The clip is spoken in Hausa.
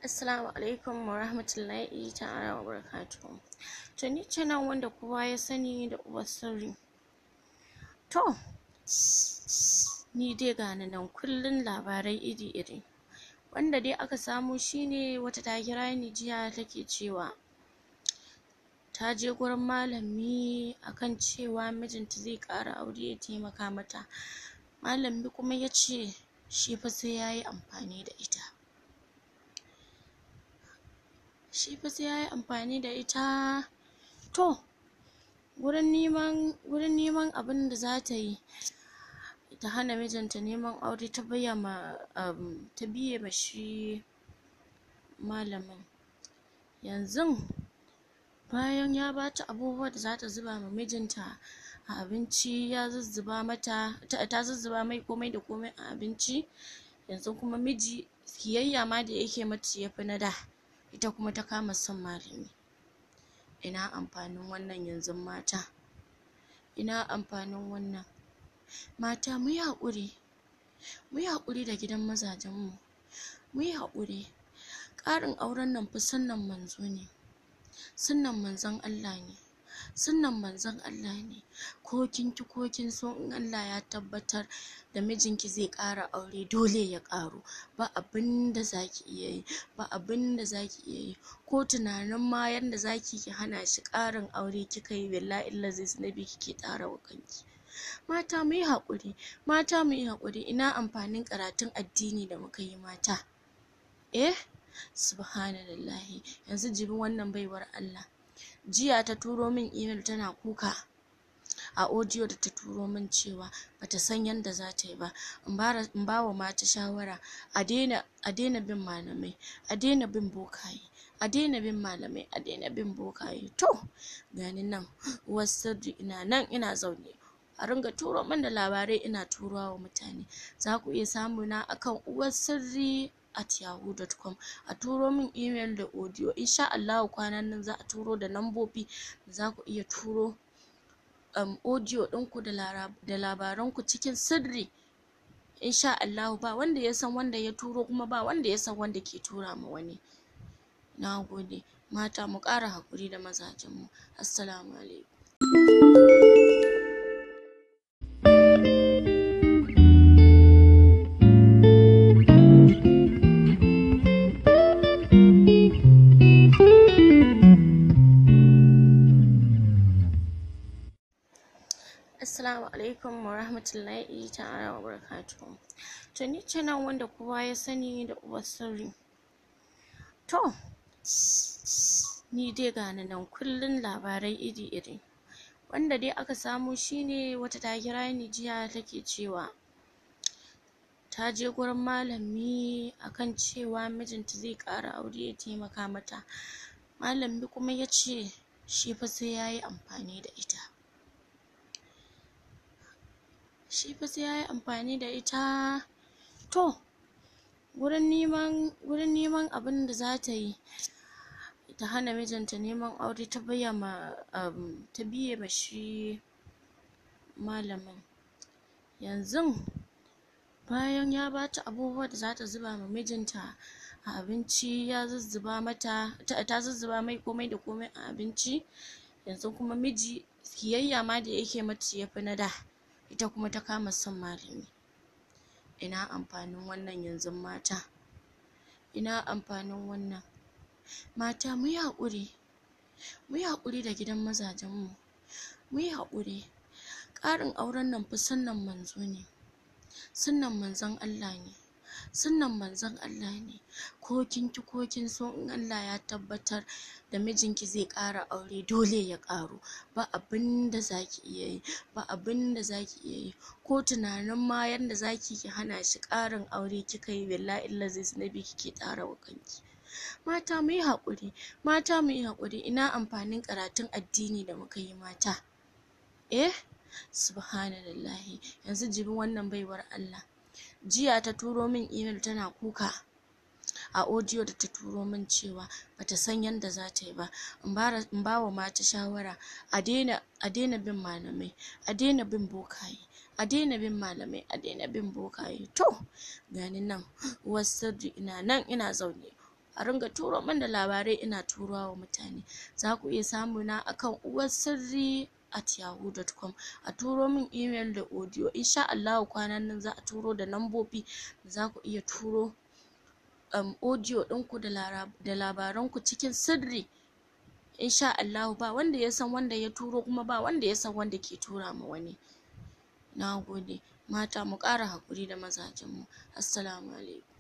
Assalamu alaikum wa rahmatullahi ta'ala wa barakatuhu. To ni ce nan wanda kowa ya sani da uwar sirri. To, ni dai ga ni nan kullum labarai iri-iri. Wanda dai aka samo shine wata ta kira ni jiya take cewa ta je gurin malami akan cewa mijinta zai ƙara aure ya taimaka mata. Malami kuma ya ce shi fa sai ya yi amfani da ita. Shi fa sai ya yi amfani da ita. To, wurin neman wurin neman abin da za ta yi ta hana mijinta neman aure ta baya ma um, ta biye ma shi malamin. Yanzun bayan ya bata abubuwan da za ta zuba ma mijinta a abinci ya zuzzuba mata ta zuzzuba mai komai da komai a abinci yanzu kuma miji kiyayya ma da yake mata ya fi na da ita kuma ta kama son malami. Ina amfanin wannan yanzu mata? Ina amfanin wannan? Mata mu yi haƙuri, mu yi haƙuri da gidan mazajenmu, mu yi haƙuri. Ƙarin auren nan fa sunnan manzo ne, sunnan manzon Allah ne, sunnan manzon Allah ne. Ko kin ki ko kin so in Allah ya tabbatar da mijinki zai ƙara aure dole ya ƙaru. Ba abin da za ki iya yi, ba abin da za ki iya yi. Ko tunanin ma yanda za ki ki hana shi ƙarin aure kika yi billahi illazi zunubi kike ƙara wa kanki. Mata mu yi haƙuri, mata mu yi haƙuri. Ina amfanin karatun addini da muka yi mata? Eh, subhanallahi. Yanzu jibi wannan baiwar Allah. Jiya ta turo min email tana kuka a audio da ta turo min cewa bata san yanda za ta yi ba. In ba wa mata shawara a daina a daina bin malamai, a daina bin bokaye, a daina bin malamai, a daina bin bokaye. To, gani nan uwar sirri ina nan ina zaune. a ringa turo min da labarai ina turawa wa mutane za ku iya samu na akan uwar sirri at yahoo.com a turo min email da audio insha Allahu kwanan nan za a turo da lambobi za ku iya turo um, audio ɗinku da, da labaranku cikin sirri insha Allahu ba wanda ya san wanda ya turo kuma ba wanda ya san wanda ke tura ma wani na gode mata mu ƙara haƙuri da mazajenmu assalamu alaikum Assalamu alaikum wa rahmatullahi ta'ala wa barakatuhu. To ni ce nan wanda kowa ya sani da uwar sirri. To, ni dai ga ni nan kullum labarai iri-iri. Wanda dai aka samo shine wata ta kira ni jiya take cewa ta je gurin malami akan cewa mijinta zai ƙara aure ya taimaka mata. Malami kuma ya ce shi fa sai ya yi amfani da ita. shi fa sai ya yi amfani da ita to wurin neman wurin neman abin da za ta yi ta hana mijinta neman aure ta baya ma um, ta biye ma shi malamin yanzun bayan ya bata abubuwan da za ta zuba ma mijinta a abinci ya zuzzuba mata ta zuzzuba mai komai da komai a abinci yanzu kuma miji kiyayya ma da yake mata ya fi na da ita kuma ta kama son malami. Ina amfanin wannan yanzu mata? Ina amfanin wannan? Mata mu yi haƙuri, mu yi haƙuri da gidan mazajenmu, mu yi haƙuri. Ƙarin auren nan fa sunnan manzo ne, sunnan manzon Allah ne, sunnan manzon Allah ne. Ko kin ki ko kin so in Allah ya tabbatar da mijinki zai ƙara aure dole ya ƙaru. Ba abin da za ki iya yi, ba abin da za ki iya yi. Ko tunanin ma yanda za ki ki hana shi ƙarin aure kika yi billahi illazi zunubi kike ƙara wa kanki. Mata mu yi haƙuri, mata mu yi haƙuri. Ina amfanin karatun addini da muka yi mata? Eh, subhanallahi. Yanzu jibi wannan baiwar Allah. Jiya ta turo min email tana kuka a audio da ta turo min cewa bata san yanda za ta yi ba. In ba wa mata shawara a daina a daina bin malamai, a daina bin bokaye. a daina bin malamai a daina bin bokaye to gani nan uwar sirri ina nan ina zaune a ringa turo min da labarai ina turawa wa mutane za ku iya samu na akan uwar sirri at yahoo.com a turo min email da audio insha Allah kwanan nan za a turo da lambobi za ku iya turo um, audio ɗinku da labaranku cikin sirri insha Allah ba wanda ya san wanda ya turo kuma ba wanda ya san wanda ke tura ma wani na gode mata mu ƙara haƙuri da mazajenmu assalamu alaikum